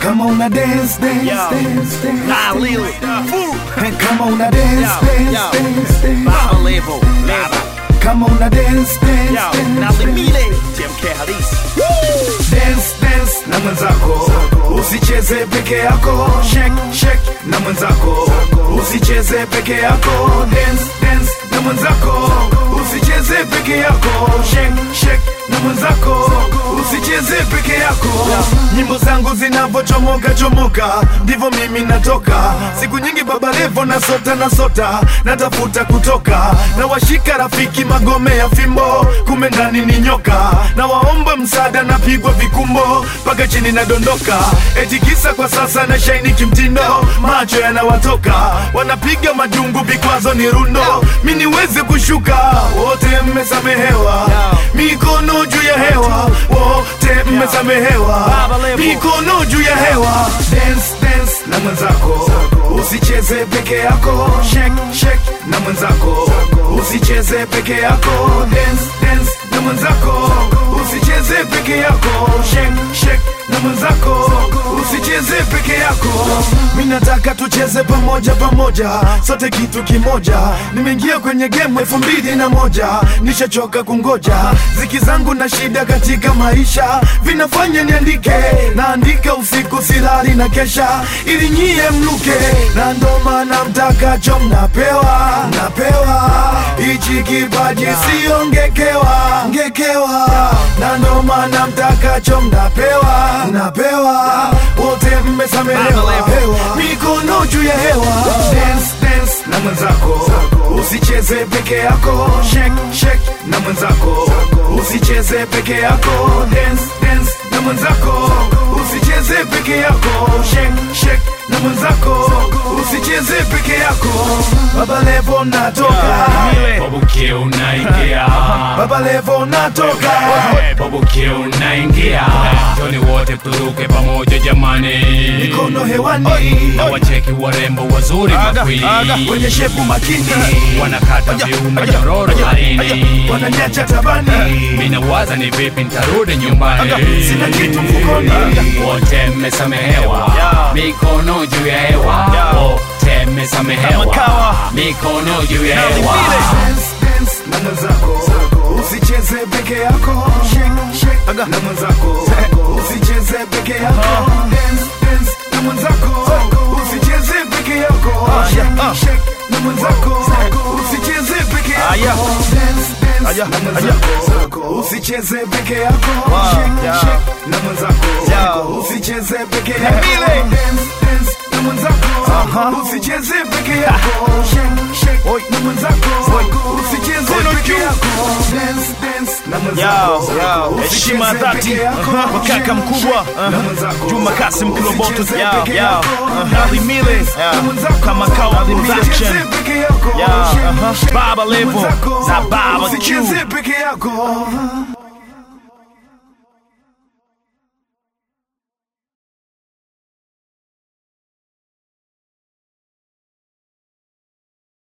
kama una dance dance Yo. dance dance Nah, Lil, Fu, kama una dance Yo, dance yo. dance dance Baba Levo, Leva, kama una dance dance Yo, dance Nali dance Mile, TMK Halisi. dance dance na mwenzako usicheze peke yako shake shake na mwenzako usicheze peke yako dance dance na mwenzako usicheze peke yako shake shake na mwenzako usicheze peke yako nyimbo zangu zinavyochomoka chomoka ndivyo mimi natoka siku nyingi baba levo na sota na sota natafuta kutoka na washika rafiki magome ya fimbo kume ndani ni nyoka na waomba msaada napigwa vikumbo mpaka chini nadondoka eti kisa kwa sasa na shaini kimtindo macho yanawatoka wanapiga majungu vikwazo ni rundo mi niweze kushuka wote mmesamehewa mikono juu ya hewa wote mmesamehewa Baba Levo. mikono juu ya hewa dance dance na mwenzako usicheze peke yako shake shake na mwenzako usicheze peke yako dance dance na mwenzako usicheze peke yako shake shake na mwenzako usicheze peke yako mi nataka tucheze pamoja pamoja sote kitu kimoja nimeingia kwenye game elfu mbili na moja nishachoka kungoja ziki zangu na shida katika maisha vinafanya niandike naandika usiku silali na kesha ili nyie mluke na ndo maana mtakacho mnapewa mnapewa hichi kipaji sio ngekewa ngekewa na ndo maana mtakacho mnapewa mnapewa wote mmesamehewa mikono juu ya hewa dance dance na mwenzako usicheze peke yako shake shake na mwenzako usicheze peke yako dance dance na mwenzako usicheze peke yako shake shake na mwenzako usicheze peke yako baba levo natoka Bobuke unaingia baba levo natoka Bobuke unaingia Toni wote turuke pamoja jamani mikono hewani Na wacheki warembo wazuri makwili wenye shepu makini Wanakata viuno nyororo laini wananyacha tabani Mina waza ni vipi nitarudi nyumbani sina kitu mfukoni. Wote mmesamehewa Mikono juu ya hewa Wote mmesamehewa Makawa. Mikono juu ya hewa Dance, dance na mwenzako usicheze peke yake shake shake na mwenzako usicheze peke yako dance dance na mwenzako usicheze peke yako shake shake na mwenzako usicheze peke yako dance dance na mwenzako usicheze peke yako shake shake na mwenzako usicheze peke yako dance dance na mwenzako usicheze peke yako shake shake na mwenzako usicheze peke yako dance dance na mwenzako Yo, yo, heshima ya dhati kwa kaka mkubwa uh, Juma Kasim Kiloboto yo, yo, uh, Ali Mile kama kawa production yo, uh, Baba Levo na Baba Q usicheze peke yako